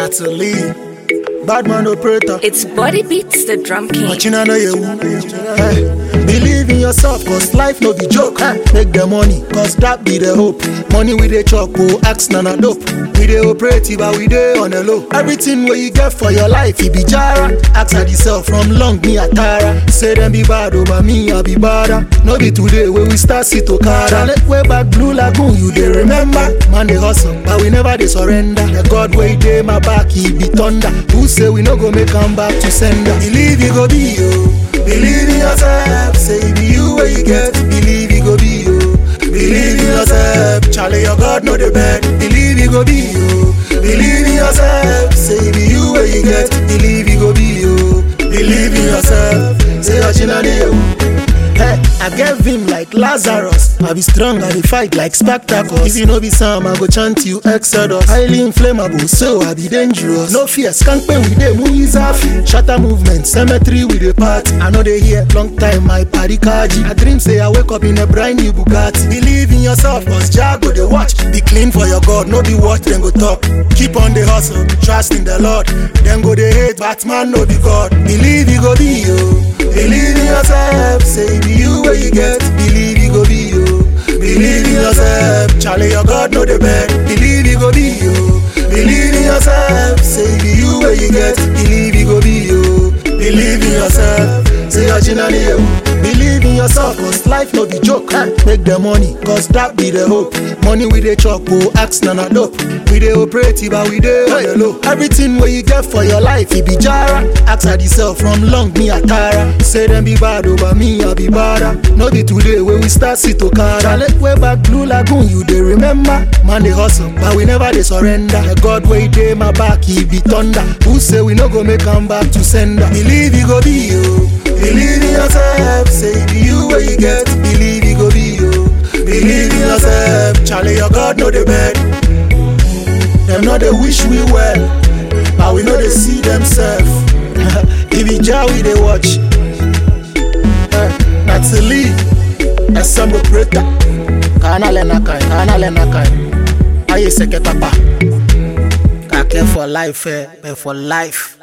Natalie, bad man operator. It's Body Beats the Drum King. But you know you hey, Believe in yourself, cause life no be joke. Hey, make the money, cause that be the hope. Money with the chop, oh, axe nana dope. We dey operate, but we dey on the low. Everything where you get for your life, it be jara. Ask at yourself from long me atara. Say them be bad over me, I be badder. No be today where we start sit okada. Let way back blue lagoon, you dey remember. Man they hustle, but we never dey surrender. The God way dey my back, he be thunder. Who say we no go make come back to sender? Believe you go be you. Believe in yourself, say it be you where you get. Believe you go be you. Believe in yourself, Charlie, your God know the bed. Believe you go be you. Believe in yourself, say it be you where you get. Believe you go be you. Believe in yourself, say your chinani you. Hey, I gave him like Lazarus. I be strong, I be fight like Spartacus. If you know be Sam, I go chant you Exodus. Highly inflammable, so I be dangerous. No fear, skank pen with them, who is off? Shatter movement, cemetery with a part. I know they hear long time, my party kaji. I dream say I wake up in a brand new Bugatti. Believe in yourself, cause Jago they watch. Be clean for your God, no be watch, then go talk. Keep on the hustle, trust in the Lord. Then go they hate, Batman no be God. Believe you go be you. Believe in yourself, say it be you where you get. Believe you go be you. Believe in yourself, Charlie, your God know the bed. Believe you go be you. Believe in yourself, say it be you where you get. Believe you go be you. Believe in yourself, say your chinani you. Believe in yourself, cause life no be joke. Hey, Make the money, cause that be the hope. Money with the chop, oh, axe nana dope. We dey operate, but we dey on the low. Everything where you get for your life, it be jara. Ask at yourself from long me atara. Say them be bad over me, I be badder. No be today where we start sit okada. Let way back blue lagoon, you dey remember. Man they hustle, but we never dey surrender. The God way dey my back, he be thunder. Who say we no go make come back to sender? Believe you go be you. Believe in yourself, say it be you where you get. Believe you go be you. Believe in yourself, Charlie, your God know the bed. Them know they wish we well, but we know they see themselves. if it jar we they watch. Eh, Natalie, Assemble Preta, Kana Lena Kai, Kana Lena Kai. Aye Seketapa. Kake for life, eh, but for life.